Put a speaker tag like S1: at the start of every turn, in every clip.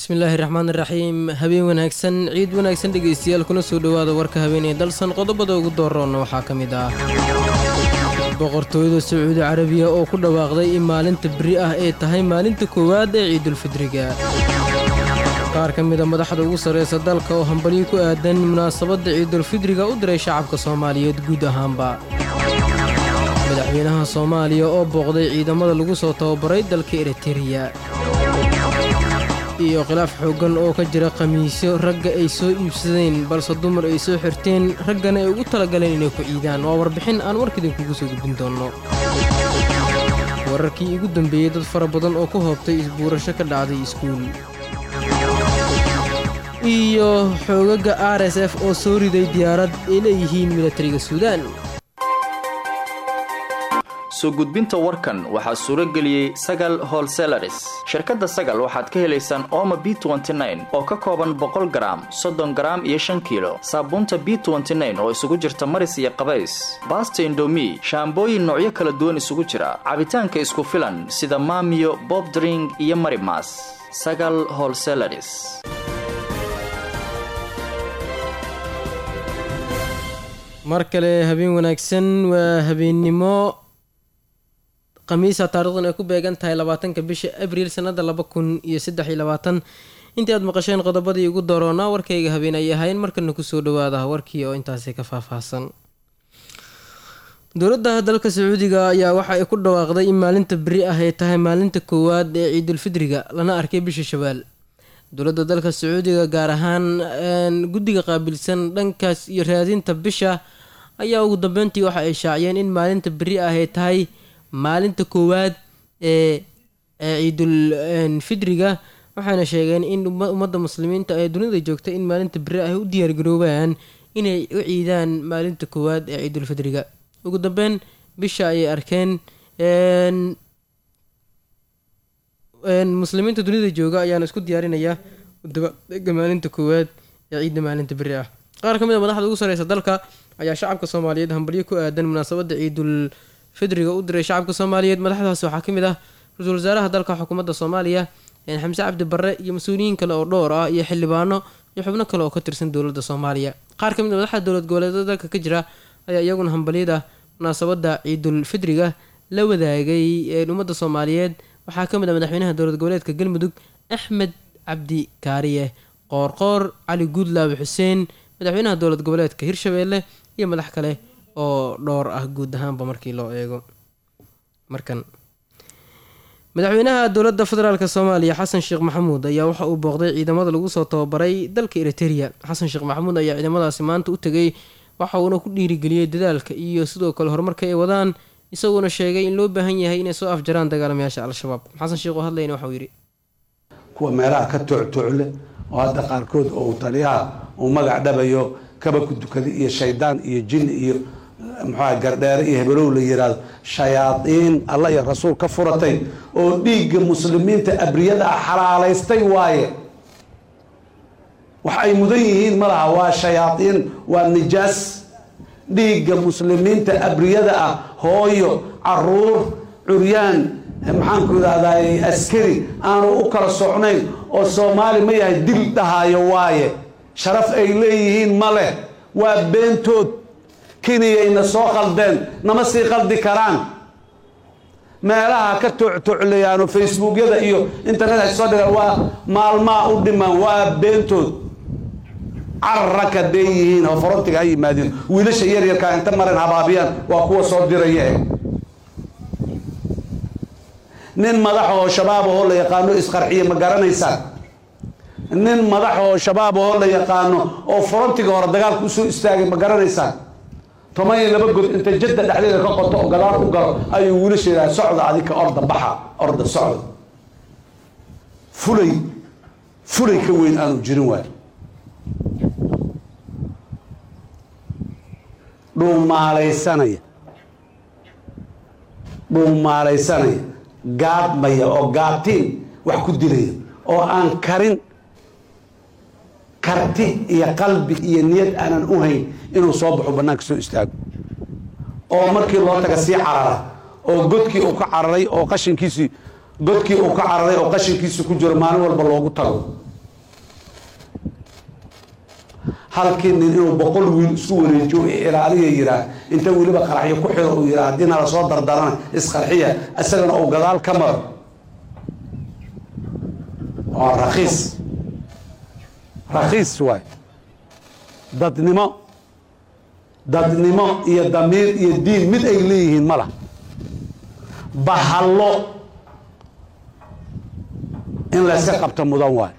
S1: bismillaahi raxmaan raxiim habeen wanaagsan ciid wanaagsan dhegaystayaal kuna soo dhowaada warka habeenee dalsan qodobada ugu dooroonna waxaa ka mid ah boqortooyada sacuudi carabiya oo ku dhawaaqday in maalinta beri ah ay tahay maalinta koowaad ee ciidulfidriga qaar ka mida madaxda ugu sarraysa dalka oo hambalyo ku aadan munaasabadda ciidulfidriga u diray shacabka soomaaliyeed guud ahaanba madaxweynaha soomaaliya oo booqday ciidamada lagu soo tababaray dalka eritereya iyo khilaaf xooggan oo ka jira khamiisyo ragga ay soo iibsadeen balse dumar ay soo xirteen raggana ay ugu talagaleen inay ku ciidaan waa warbixin aan warkidinkugu soo gudbin doonno wararkii ugu dambeeyey dad fara badan oo ku hoobtay isbuurasho ka dhacday iskuul iyo xoogaga r s f oo soo riday diyaarad ay leeyihiin milatariga suudaan
S2: soo gudbinta warkan waxaa suuro geliyey sagal holselaris shirkadda sagal waxaad ka helaysaan ooma b oo ka kooban boqol garaam soddon garaam iyo shan kiilo saabuunta b oo isugu jirta maris iyo qabays baasta indomi shaambooyin noocyo kala duwan isugu jira cabitaanka isku filan sida maamiyo bobdring iyo marimas sagal holselaris
S1: mar kale habeen wanaagsan waa habeennimo khamiisa taarikhdan ay ku beegan tahay labaatanka bisha abriil sanada laba kun iyo saddex iyo labaatan intii aad maqasheen qodobadii ugu dooroonaa warkayga habeen ay ahayn markana kusoo dhawaada warkii oo intaasi ka faahfaahsan dowladda dalka sacuudiga ayaa waxa ay ku dhawaaqday in maalinta beri ah ay tahay maalinta koowaad ee ciidulfidriga lana arkay bisha shawaal dowladda dalka sacuudiga gaar ahaan guddiga qaabilsan dhankaas iyo raadinta bisha ayaa ugu dambeyntii waxa ay shaaciyeen in maalinta beri ah ay tahay maalinta koowaad ee ciidul fidriga waxaana sheegeen in ummadda muslimiinta ee dunida joogta in maalinta beri ay u diyaargaroobaan inay u ciidaan maalinta koowaad ee ciidulfidriga ugu dambeyn bisha ayay arkeen muslimiinta dunida jooga ayaana isku diyaarinaya dabaega maalinta koowaad ee ciidda maalinta beri ah qaar ka mid a madaxda ugu sareysa dalka ayaa shacabka soomaaliyeed hambalyo ku aadan munaasabadda ciidul fidriga u diray shacabka soomaaliyeed madaxdaas waxaa ka mid ah ra-iisul wasaaraha dalka xukuumadda soomaaliya xamse cabdi barre iyo mas-uuliyiin kale oo dhowr ah iyo xildhibaano iyo xubno kale oo ka tirsan dowladda soomaaliya qaar ka mid a madaxda dowlad goboleedyada dalka ka jira ayaa iyaguna hambalyada munaasabadda ciidul fidriga la wadaagay ummadda soomaaliyeed waxaa ka mid ah madaxweynaha dowlad goboleedka galmudug axmed cabdi kaariye qoorqoor cali guudlaabe xuseen madaxweynaha dowlad goboleedka hirshabeelle iyo madax kale oo dhowr ah guud ahaanba markii loo eego markan madaxweynaha dowladda federaalk soomaaliya xasan sheekh maxamuud ayaa waxa uu booqday ciidamada lagu soo tababaray dalka eritereya xasan sheekh maxamuud ayaa ciidamadaasi maanta u tegay waxa uuna ku dhiirigeliyey dadaalka iyo sidoo kale horumarka ay wadaan isaguona sheegay in loo baahan yahay inay soo afjaraan dagaalamayaasha al-shabaab xasan sheekh oo hadlayna waxauu yidhi
S3: kuwa meelaha ka tuctucle oo hadda qaarkood oo taliyaha uu magac dhabayo kaba ku dukaday iyo shaydaan iyo jin iyo muxua gardheere iyo hebelow la yiraahdo shayaadiin alla iyo rasuul ka furatay oo dhiigga muslimiinta abriyada ah xalaalaystay waaye wax ay mudan yihiin ma laha waa shayaadiin waa nijaas dhiigga muslimiinta abriyada ah hooyo caruur curyaan maxaanku idhahday askari aanu u kala socnayn oo soomaali ma yahay dil dhahaayo waaye sharaf ay leeyihiin ma leh waa beentood keniyayna soo qaldeen nama sii qaldi karaan meelaha ka toctoclayaano facebookyada iyo internet ay soo dhigaan waa maalmaa u dhimaan waa beentood cararaka dee yihiin oo forontiga ha yimaadeen wiilasha yaryarkaa inta maran habaabiyaan waa kuwa soo diraya nin madax oo shabaab oo la yaqaano isqarxiye ma garanaysaan nin madax oo shabaab oo la yaqaano oo forontiga hore dagaalka usoo istaagay ma garanaysaan toban iyo laba god inta jadda dhexdeeda ka qoto oo gadaal u galo ayuu wiilasha yidhaha socda adika orda baxa orda socda fulay fulay ka weyn aanu jirin waay dhuumaalaysanaya dhuumaalaysanaya gaadmaya oo gaabtiin wax ku dilaya oo aan karin karti iyo qalbi iyo niyad aanan u hayn inuu soo baxo bannaanka soo istaago oo markii loo taga sii carara oo godkii uu ka cararay oo qashinkiisii godkii uu ka cararay oo qashinkiisi ku jiro maalin walba loogu tago halkii nin inuu boqol wiil isku wareejiyo ilaaliya yiraa inta weliba qaraxyo ku xiro uu yiraa haddii nala soo dardarana isqarxiya isagana uu gadaal ka maro waa rakhiis rakhiis waay dadnimo dadnimo iyo damiir iyo diin mid ay leeyihiin ma lah bahallo in layska qabto mudan waay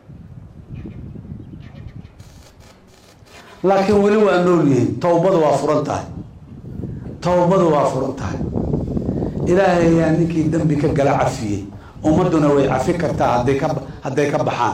S3: laakiin weli waa nool yihiin towbadu waa furan tahay towbadu waa furan tahay ilaahay ayaa ninkii dembi ka gala cafiyey ummadduna way cafi kartaa hadday ka hadday ka baxaan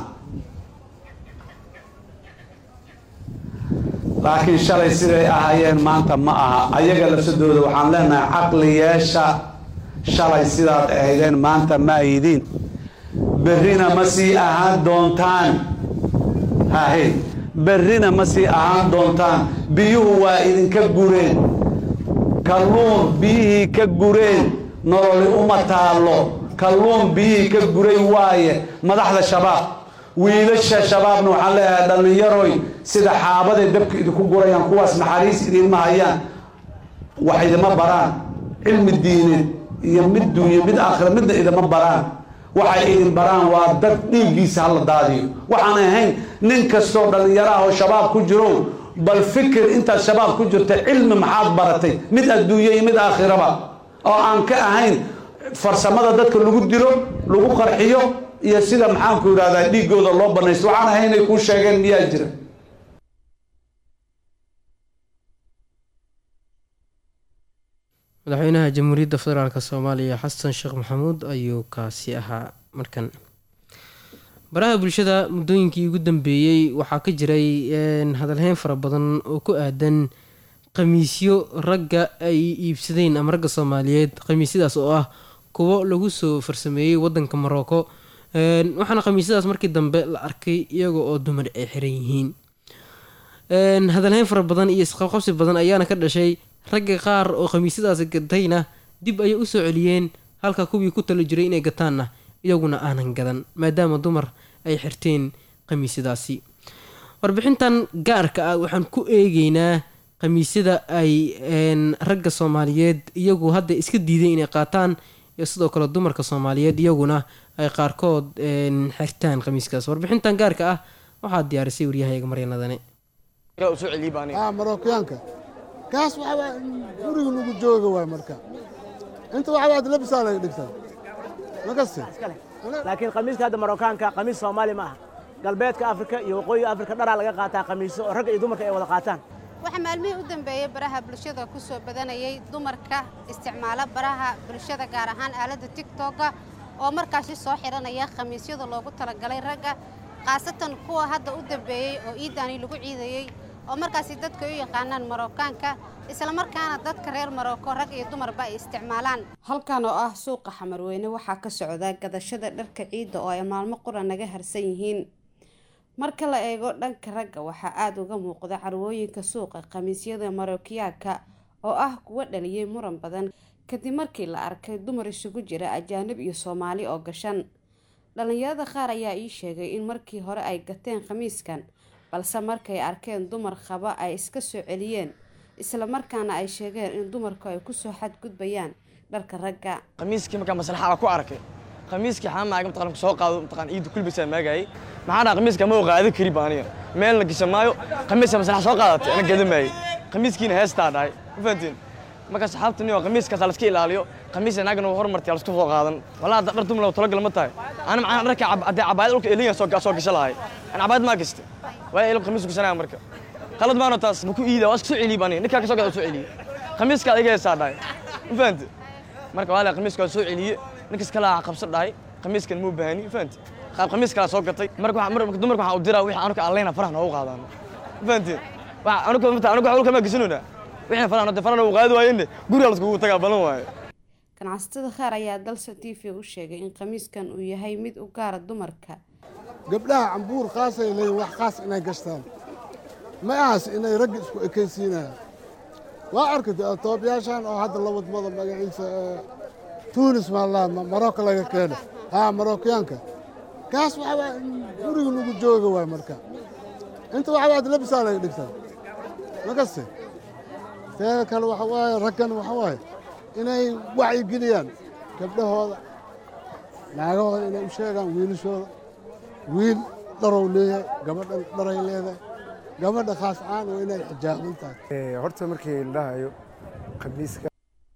S3: laakiin shalay siday ahaayeen maanta ma aha ayaga lafsadooda waxaan leenahay caqli yeesha shalay sidaad ahaydeen maanta ma ahidiin berrina ma sii ahaan doontaan hahe berrina ma sii ahaan doontaan biyuhu waa idinka gureen kalluun biyihii ka gureen nololi uma taallo kalluun biyihii ka guray waaye madaxda shabaab wiilasha shabaabna waxaan leeyahay dhallinyaroy sida xaabaday dabka idinku gurayaan kuwaas naxariis idinma hayaan wax idima baraan cilmi diineed iyo mid duunye mid aakhira midna idima baraan waxay idin baraan waa dad dhiiggiisa hala daadiyo waxaan ahayn nin kastoo dhallinyaraah oo shabaab ku jiro bal fikir intaad shabaab ku jirta cilmi maxaad baratay mid adduunye iyo mid aakhiraba oo aan ka ahayn farsamada dadka lagu dilo lagu qarxiyo iyo sida maxaanku yidhahdaa dhiiggooda loo banaysto waxaan ahayn inay kuu sheegeen miyaa jira
S1: madaxweynaha jamhuuriyadda federaalk soomaaliya xasan sheekh maxamuud ayuu kaasi ahaa markan baraha bulshada muddooyinkii ugu dambeeyey waxaa ka jiray hadalheyn fara badan oo ku aadan khamiisyo ragga ay iibsadeen ama ragga soomaaliyeed khamiisyadaas oo ah kuwo lagu soo farsameeyey wadanka morocco waxaana khamiisyadaas markii dambe la arkay iyaga oo dumar ay xiran yihiin hadalheyn fara badan iyo isqabqabsi badan ayaana ka dhashay ragga qaar oo khamiisyadaasi gatayna dib ayay usoo celiyeen halka kuwii ku talo jiray inay gataanna iyaguna aanan gadan maadaama dumar ay xirteen khamiisyadaasi warbixintan gaarka ah waxaan ku eegeynaa khamiisyada ay ragga soomaaliyeed iyagu hadda iska diiday inay qaataan iyo sidoo kale dumarka soomaaliyeed iyaguna ay qaarkood xirtaan khamiiskaas warbixintan gaarka ah waxaa diyaarisay waryahayaga maryanadane
S4: marookiyaanka kaas waxaa guriga lagu jooga waay marka inta waxaad labisaa laga dhigtaa makaste
S5: laakiin khamiiska hadda marookaanka khamiis soomaali ma aha galbeedka afrika iyo waqooyiga afrika dharaa laga qaataa khamiiso oo ragga iyo dumarka ay wada qaataan
S6: waxaa maalmihii u dambeeyey baraha bulshada ku soo badanayay dumarka isticmaala baraha bulshada gaar ahaan aaladda tigtogga oo markaasi soo xiranaya khamiisyada loogu talagalay ragga khaasatan kuwa hadda u dambeeyey oo iidaani lagu ciidayey oo markaasi dadka u yaqaanaan marookaanka islamarkaana dadka reer maroko rag iyo dumarba ay isticmaalaan halkan oo ah suuqa xamarweyne waxaa ka socda gadashada dharka ciidda oo ay maalmo qura naga harsan yihiin marka la eego dhanka ragga waxaa aada uga muuqda carwooyinka suuqa khamiisyada marookiyaanka oo ah kuwa dhaliyey muran badan kadib markii la arkay dumar isugu jira ajaanib iyo soomaali oo gashan dhallinyarada qaar ayaa ii sheegay in markii hore ay gateen khamiiskan balse markay arkeen dumar qaba ay iska soo celiyeen isla markaana ay sheegeen in dumarku ay kusoo xadgudbayaan dharka ragga
S7: khamiiskii markaa maslaxa ku arkay khamiiskii xaa maaga mataqaan soo qaado mataqaan ciidu kulbisaa maagayay maxaa dhaha khamiiska ma qaado kari baaniya meel la gasha maayo khamiiska maslaxa soo qaadatay ana gada maayay khamiiskiina heestaa dhahay ma fahantiin marka saxaabta niyo khamiiskaas la iska ilaaliyo khamiis naagana hormartay la isku soo qaadan walaa dhar dumar talo galma tahay ana macaan dharka hadee cabaayad dhulka eliyan soo soo gasha lahay ana cabaayad ma gastay waa ilab khamiis ku sanaa marka qalad maano taas ma ku iida waa isku soo celiy bani ninkaa ka soo gada soo celiye khamiiska adiga heesaa dhahay ma fahanti marka waa la khamiiska waa soo celiye ninkas kala qabsa dhahay khamiiskan muu baahani ma fahanti qaab khamiis kala soo gatay marka waxaa dumarka waxaa u diraa wixii anuka alleyna faraha noogu qaadaan ma fahanti waxa anuka mata anuka xulka ma gasanuna wixii faraha noo faraha noogu qaadi waayeen guriga la iskugu tagaa balan waaye
S6: ganacsatada qaar ayaa dalsa t v u sheegay in khamiiskan uu yahay mid u gaara dumarka
S4: gabdhaha cambuur khaasay leeyihin wax khaas inay gashtaan ma ahas inay ragga isku ekaysiinayaan waa arkay toobayaashan oo hadda la wadmada magaciisa tuunis maalaha marocco laga keeno haa marookiyaanka kaas waxaa guriga lagu jooga waay marka inta waxa waad labisaa laga dhigtaa ma kaste teeda kale waxa waaye raggan waxa waaye inay wacyigeliyaan gabdhahooda naagahooda inay u sheegaan wiilashooda wiil dharow leeyahay gabadhan dharay leedahay gabadha khaas caan oo inay xijaaban tahay
S8: horta markii la dhahayo khamiiska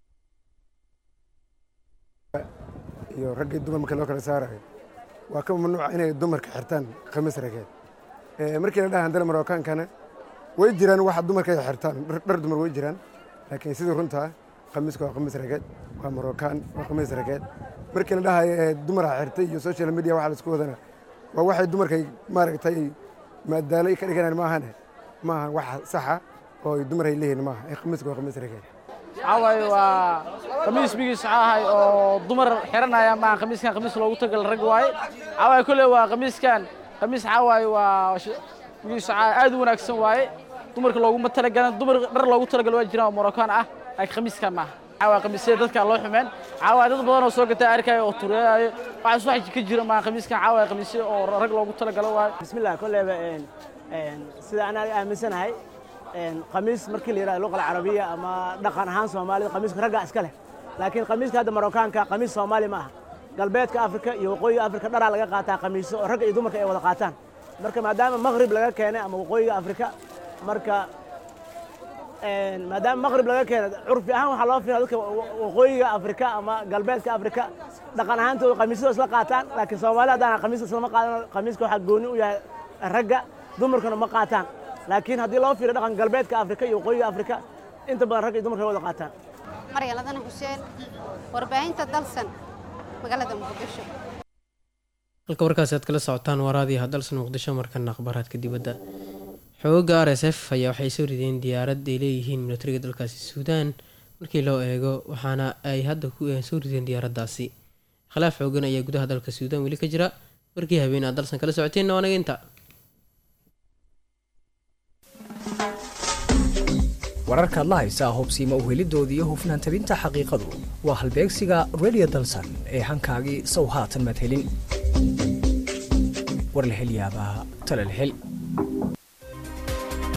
S8: iyo ragga iyo dumar marka loo kala saarayo waa ka mamnuuca inay dumarka xirtaan khamiis rageed markii la dhaha handala marokaankana way jiraan waxa dumarka ay xirtaan dhar dumar way jiraan laakiin sidii runtaa khamiiska waa khamiis rageed waa marokaan waa khamiis rageed markii la dhahayo dumara xirtay iyo social media waxa la isku wadana waa waxay dumarkay maaragtay maadaalo ka dhiganaan maahane maaha wax saxa oo dumar ay leeyihiin maaha khamiiska waa khamiis rageed
S9: waxawaaye waa khamiis bigiis ahay oo dumar xiranaya maaha khamiiskan khamiis loogu tagal rag waaye waxawaaye kolley waa khamiiskan khamiis waxawaaye waa bigiis aad u wanaagsan waaye dumarka looguma talagalan dumar dhar loogu talagal waa jiraan oo morokaan ah laakiin khamiiskan maaha waxawaaye khamiisyada dadka loo xumeen waxawaaye dad badan oo soo gatay arkaya oo tureeyayo waxaas wax ka jira maaha khamiiskan waxawaaye khamiisyo oo rag loogu talagalo waaye
S5: bismillah kolleyba sida anaa aaminsanahay khamiis markii la yidhahdo luqa alcarabiya ama dhaqan ahaan soomaalida khamiiska ragga iska leh laakiin khamiiska hadda marokaanka khamiis soomaali ma aha galbeedka afrika iyo waqooyiga afrika dharaa laga qaataa khamiiso oo ragga iyo dumarka ay wada qaataan marka maadaama maqrib laga keenay ama waqooyiga afrika marka maadaama maqrib laga keenay curfi ahaan waxaa loo fiiraa dadka waqooyiga afrika ama galbeedka afrika dhaqan ahaantooda khamiisyada isla qaataan laakiin soomaali haddaan khamiiska islama qaadan khamiiska waxaa gooni u yahay ragga dumarkana ma qaataan laakiin haddii loo fiiriyo dhaqan galbeedka afrika iyo waqooyiga afrika inta badan ragga iyo dumarka wada qaataan
S6: maryaladana xuseen warbaahinta dalsan magaalada muqdisho
S1: halka warkaasi aad kala socotaan waraadiyaha dalsan muqdisho markana akhbaaraadka dibadda xooga r s f ayaa waxay soo rideen diyaarad ay leeyihiin militariga dalkaasi suudaan markii loo eego waxaana ay hadda soo rideen diyaaraddaasi khilaaf xoogan ayaa gudaha dalka suudaan weli ka jira warkii habeen aad dalsan kala socoteenna waanaga inta
S10: wararkaad la haysaa hubsiima uhelidooda iyo hufnaan tabinta xaqiiqadu waa halbeegsiga redio dalsan ee hankaagii sow haatan madhelin war la hel yaabaa tala la hel